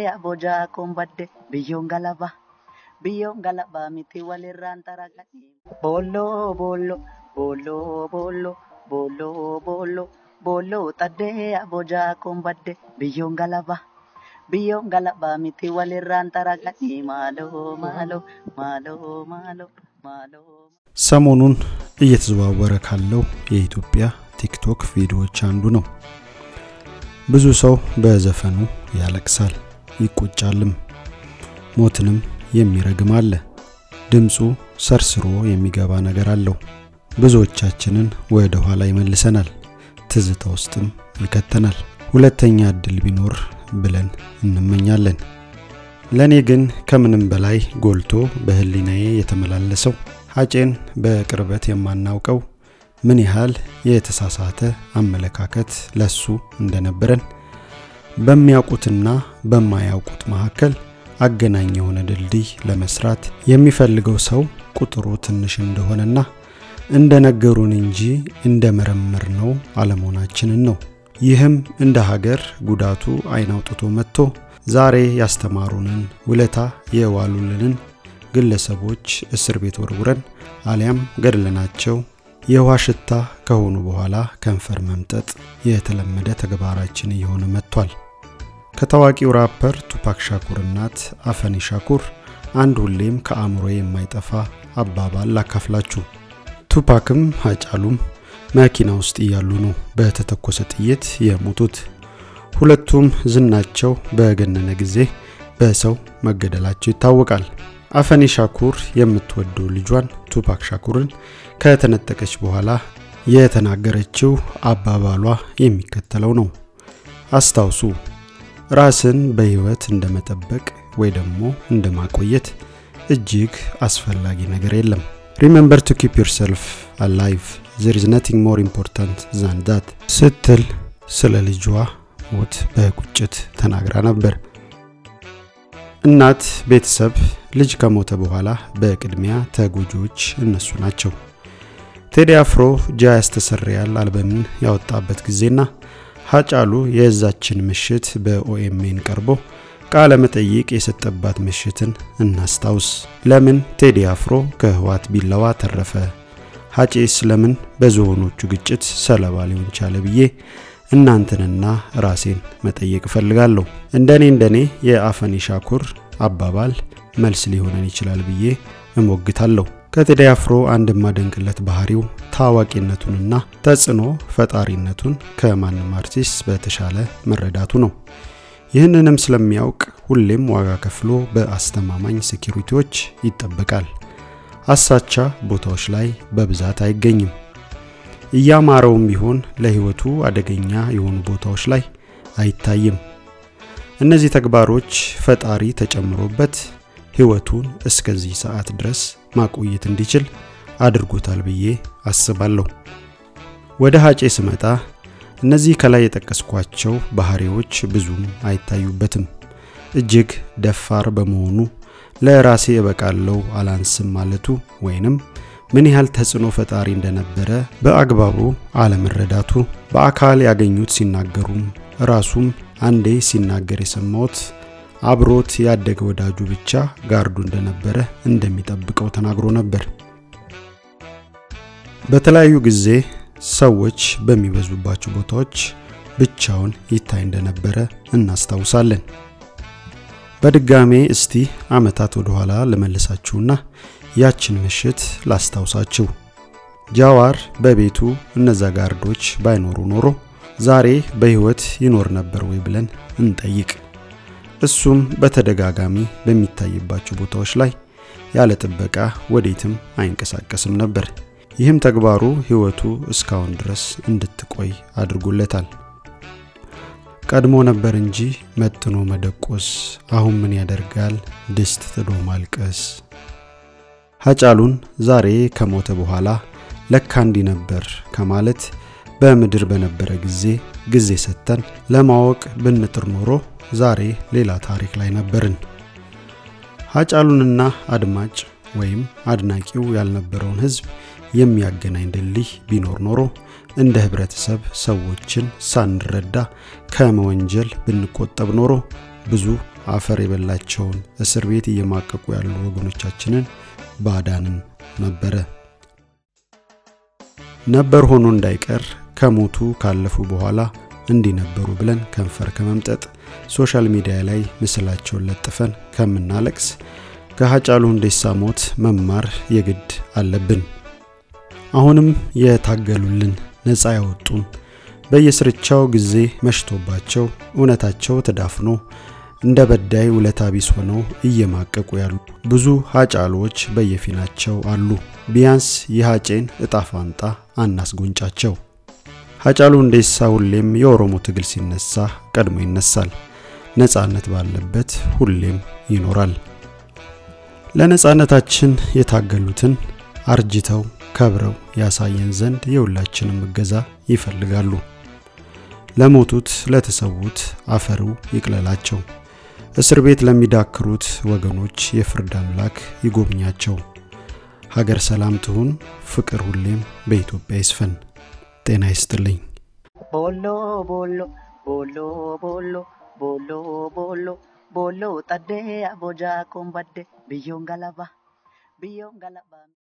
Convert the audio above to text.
abojaa kombadde biyyoon galaba biyyoon galaba miti walirraan xaraganii. Boolloo boolloo boolloo boolloo boolloo boolloo boolloo xaddee abojaa kombadde biyyoon galaba biyyoon galaba miti walirraan xaraganii maaloo maaloo maaloo maaloo maaloo. ሰሞኑን እየተዘዋወረ ካለው የኢትዮጵያ ቲክቶክ ቪዲዮዎች አንዱ ነው። ብዙ ሰው በዘፈኑ ያለቅሳል፣ ይቆጫልም፣ ሞትንም የሚረግም አለ። ድምፁ ሰርስሮ የሚገባ ነገር አለው። ብዙዎቻችንን ወደ ኋላ ይመልሰናል፣ ትዝታ ውስጥም ይከተናል። ሁለተኛ እድል ቢኖር ብለን እንመኛለን። ለእኔ ግን ከምንም በላይ ጎልቶ በህሊናዬ የተመላለሰው ሀጬን በቅርበት የማናውቀው ምን ያህል የተሳሳተ አመለካከት ለሱ እንደነበረን በሚያውቁትና በማያውቁት መካከል አገናኝ የሆነ ድልድይ ለመስራት የሚፈልገው ሰው ቁጥሩ ትንሽ እንደሆነና እንደነገሩን እንጂ እንደ መረመር ነው አለመሆናችንን ነው። ይህም እንደ ሀገር ጉዳቱ አይን አውጥቶ መጥቶ ዛሬ ያስተማሩንን ውለታ የዋሉልንን ግለሰቦች እስር ቤት ወርውረን አሊያም ገድለናቸው የውሃ ሽታ ከሆኑ በኋላ ከንፈር መምጠጥ የተለመደ ተግባራችን እየሆነ መጥቷል። ከታዋቂው ራፐር ቱፓክ ሻኩር እናት አፈኒ ሻኩር አንድ ሁሌም ከአእምሮ የማይጠፋ አባባል ላካፍላችሁ። ቱፓክም ሀጫሉም መኪና ውስጥ እያሉ ነው በተተኮሰ ጥይት የሞቱት። ሁለቱም ዝናቸው በገነነ ጊዜ በሰው መገደላቸው ይታወቃል። አፈኒ ሻኩር የምትወደው ልጇን ቱፓክ ሻኩርን ከተነጠቀች በኋላ የተናገረችው አባባሏ የሚከተለው ነው። አስታውሱ፣ ራስን በህይወት እንደመጠበቅ ወይ ደግሞ እንደማቆየት እጅግ አስፈላጊ ነገር የለም። ሪሜምበር ቱ ኪፕ ዮርሰልፍ አላይቭ ዘር ኢዝ ነቲንግ ሞር ኢምፖርታንት ዛን ዳት ስትል ስለ ልጇ ሞት በቁጭት ተናግራ ነበር። እናት፣ ቤተሰብ ልጅ ከሞተ በኋላ በቅድሚያ ተጎጂዎች እነሱ ናቸው። ቴዲ አፍሮ ጃ ያስተሰርያል አልበምን ያወጣበት ጊዜና ሀጫሉ የዛችን ምሽት በኦኤምኤን ቀርቦ ቃለ መጠይቅ የሰጠባት ምሽትን እናስታውስ። ለምን ቴዲ አፍሮ ከህዋት ቢላዋ ተረፈ? ሀጬስ ለምን በዝሆኖቹ ግጭት ሰለባ ሊሆን ቻለ ብዬ እናንተንና ራሴን መጠየቅ እፈልጋለሁ። እንደኔ እንደኔ የአፈኒ ሻኩር አባባል መልስ ሊሆነን ይችላል ብዬ እሞግታለሁ። ከቴዲ አፍሮ አንድ የማደንቅለት ባህሪው ታዋቂነቱንና ተጽዕኖ ፈጣሪነቱን ከማንም አርቲስት በተሻለ መረዳቱ ነው። ይህንንም ስለሚያውቅ ሁሌም ዋጋ ከፍሎ በአስተማማኝ ሴኪሪቲዎች ይጠበቃል። አሳቻ ቦታዎች ላይ በብዛት አይገኝም። እያማረውም ቢሆን ለህይወቱ አደገኛ የሆኑ ቦታዎች ላይ አይታይም። እነዚህ ተግባሮች ፈጣሪ ተጨምሮበት ህይወቱን እስከዚህ ሰዓት ድረስ ማቆየት እንዲችል አድርጎታል ብዬ አስባለሁ። ወደ ሀጬ ስመጣ እነዚህ ከላይ የጠቀስኳቸው ባህሪዎች ብዙም አይታዩበትም። እጅግ ደፋር በመሆኑ ለራሴ እበቃለሁ አላንስም ማለቱ ወይንም ምን ያህል ተጽዕኖ ፈጣሪ እንደነበረ በአግባቡ አለመረዳቱ በአካል ያገኙት ሲናገሩም ራሱም አንዴ ሲናገር የሰማሁት አብሮት ያደገ ወዳጁ ብቻ ጋርዱ እንደነበረ እንደሚጠብቀው ተናግሮ ነበር። በተለያዩ ጊዜ ሰዎች በሚበዙባቸው ቦታዎች ብቻውን ይታይ እንደነበረ እናስታውሳለን። በድጋሜ እስቲ አመታት ወደ ኋላ ልመልሳችሁና ያችን ምሽት ላስታውሳችሁ። ጃዋር በቤቱ እነዛ ጋርዶች ባይኖሩ ኖሮ ዛሬ በህይወት ይኖር ነበር ወይ ብለን እንጠይቅ። እሱም በተደጋጋሚ በሚታይባቸው ቦታዎች ላይ ያለ ጥበቃ ወዴትም አይንቀሳቀስም ነበር። ይህም ተግባሩ ህይወቱ እስካሁን ድረስ እንድትቆይ አድርጎለታል። ቀድሞ ነበር እንጂ መጥኖ መደቆስ፣ አሁን ምን ያደርጋል ድስት ጥዶ ማልቀስ። ሀጫሉን ዛሬ ከሞተ በኋላ ለካ እንዲህ ነበር ከማለት በምድር በነበረ ጊዜ ጊዜ ሰጥተን ለማወቅ ብንጥር ኖሮ ዛሬ ሌላ ታሪክ ላይ ነበርን። ሀጫሉንና አድማጭ ወይም አድናቂው ያልነበረውን ህዝብ የሚያገናኝ ድልድይ ቢኖር ኖሮ እንደ ህብረተሰብ ሰዎችን ሳንረዳ ከመወንጀል ብንቆጠብ ኖሮ ብዙ አፈር የበላቸውን እስር ቤት እየማቀቁ ያሉ ወገኖቻችንን ባዳንም ነበረ። ነበር ሆኖ እንዳይቀር ከሞቱ ካለፉ በኋላ እንዲህ ነበሩ ብለን ከንፈር ከመምጠጥ ሶሻል ሚዲያ ላይ ምስላቸውን ለጥፈን ከምናለቅስ ከሀጫሉ ሁንዴሳ ሞት መማር የግድ አለብን። አሁንም የታገሉልን ነፃ ያወጡን በየስርቻው ጊዜ መሽቶባቸው እውነታቸው ተዳፍኖ እንደ በዳይ ውለታ ቢስ ሆነው እየማቀቁ ያሉ ብዙ ሀጫሎች በየፊናቸው አሉ። ቢያንስ የሀጬን እጣ ፋንታ አናስጎንጫቸው። ሀጫሉ ሁንዴሳ ሁሌም የኦሮሞ ትግል ሲነሳ ቀድሞ ይነሳል። ነፃነት ባለበት ሁሌም ይኖራል። ለነፃነታችን የታገሉትን አርጅተው ከብረው ያሳየን ዘንድ የሁላችንም እገዛ ይፈልጋሉ። ለሞቱት ለተሰዉት አፈሩ ይቅለላቸው። እስር ቤት ለሚዳክሩት ወገኖች የፍርድ አምላክ ይጎብኛቸው። ሀገር ሰላም ትሁን፣ ፍቅር ሁሌም በኢትዮጵያ ይስፈን። ጤና ይስጥልኝ። ቦሎ ቦሎ ቦሎ ቦሎ ቦሎ ቦሎ ቦሎ ጠዴ አቦጃ ኮምባዴ ብዮን ገለባ ብዮን ገለባ